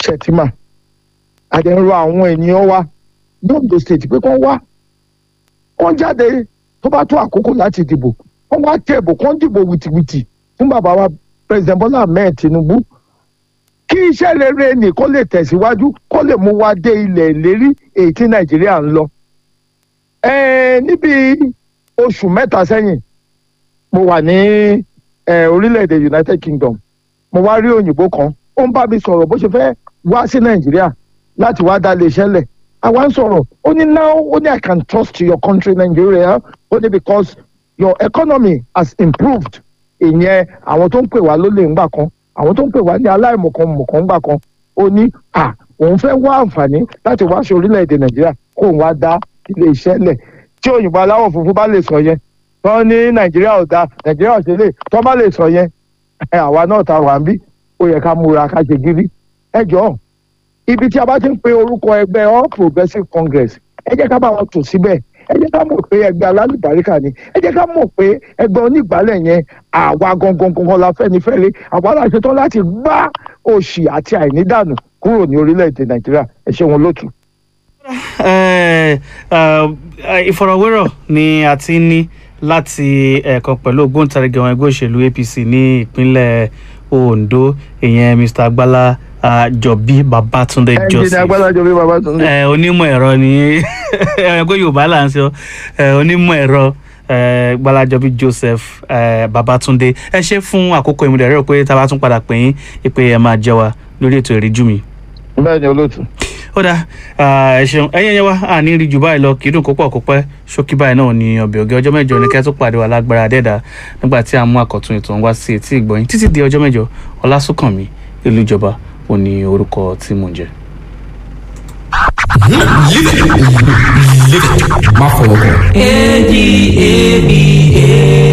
Shettima àdẹ̀rọ àwọn ènìyàn wa ní Ondo state pé kán wá kán jáde tó bá tó àkókò láti dìbò kán wá tẹ̀bù kán dìbò wìtìwìtì fún bàbá wa president Bọ́lá Ahmed Tinubu kí iṣẹ́ rere nì kó lè tẹ̀síwájú kó lè mú wa dé ilẹ̀ ìlérí èyí tí Nàìjíríà ń lọ. Ẹ̀ẹ́ níbi oṣù mẹ́ta sẹ́yìn mo wà ní eh, orílẹ̀-èdè United Kingdom mo wá rí òyìnbó kan ó ń bá mi sọ̀rọ̀ bó ṣe fẹ́ wá sí Nàìjíríà láti wá dá lè ṣẹlẹ̀ àwa ń sọ̀rọ̀ ó ní now ó ní I can trust your country Nigeria ó ní because your economy has improved ìyẹn àwọn tó ń pè wá lólè ńgbà kan àwọn tó ń pè wá ní aláìmọ̀kan mọ̀kan ńgbà kan ó ní à òun fẹ́ wá àǹfààní láti wá sí orílẹ̀-èdè Nàìjíríà kó òun wá dá ilé iṣẹ́ lẹ̀ tí òyìnbó aláwọ̀ funfun bá lè sọ yẹn tó ní Nàìjíríà ò da Nàìjíríà ò ṣe lè tó bá lè sọ yẹn ẹ àwa náà ta wà ń bí ó yẹ ká múra ká ṣe gírí ẹ jọ̀ọ́ ibi tí a bá ti ń pe orúkọ ẹgbẹ́ All Progressives Congress ẹ jẹ́ ká bá wọn tò síbẹ̀ ẹ jẹ́ ká mọ̀ pé ẹgbẹ́ alálùbáríkà ni ẹ jẹ́ ká mọ̀ pé ẹgbẹ́ onígbàálẹ̀ yẹn àwa gangan gangan la fẹ́ni fẹ́re àwa la ṣetán láti gbá òṣì àti àìnídànù kúrò ní orílẹ̀-èdè Nàìjíríà ẹ ṣé wọn lótú. Eh, eh, ìfọ̀rọ̀wérọ̀ ni a ti ń ní láti ẹ̀ẹ̀kan pẹ̀lú ògbóǹtarìgì àwọn ẹgbẹ́ òṣèlú APC ní ìpínlẹ̀ Ondo ìyẹn Mr. Agbala ah, Jọbí Babátúndé ẹnjìnì Joseph agbálájọ bí Babátúndé. eh, onímọ̀ ẹ̀rọ ni ẹgbẹ́ Yorùbá là ń sọ eh, onímọ̀ ẹ̀rọ eh, Gbalajobi Joseph eh, Babátúndé ẹ ṣe fún àkókò ìmúdẹ̀ rẹ̀ pé tá a bá tún padà pè yín pé ẹ máa jẹ́ wa lórí ètò ìríjú mi bẹ́ẹ̀ ni olótú. ó dá ẹ ṣeun ẹ̀yin ẹyẹ wa àní rí jù báyìí lọ kì í dùn kó pọ̀ kó pẹ́ ṣókí báyìí náà ní ọbẹ̀ ògì ọjọ́ mẹ́jọ ní kẹ́ tó pàdé wa lágbára dẹ́dà nígbà tí a mú àkọ́tún ètò ń wá sí etí ìgbọ̀yìn títí di ọjọ́ mẹ́jọ ọlásùnkànmí ìlú ìjọba ò ní orúkọ tí mò ń jẹ́. Má fọwọ́ kàn. A D A B A.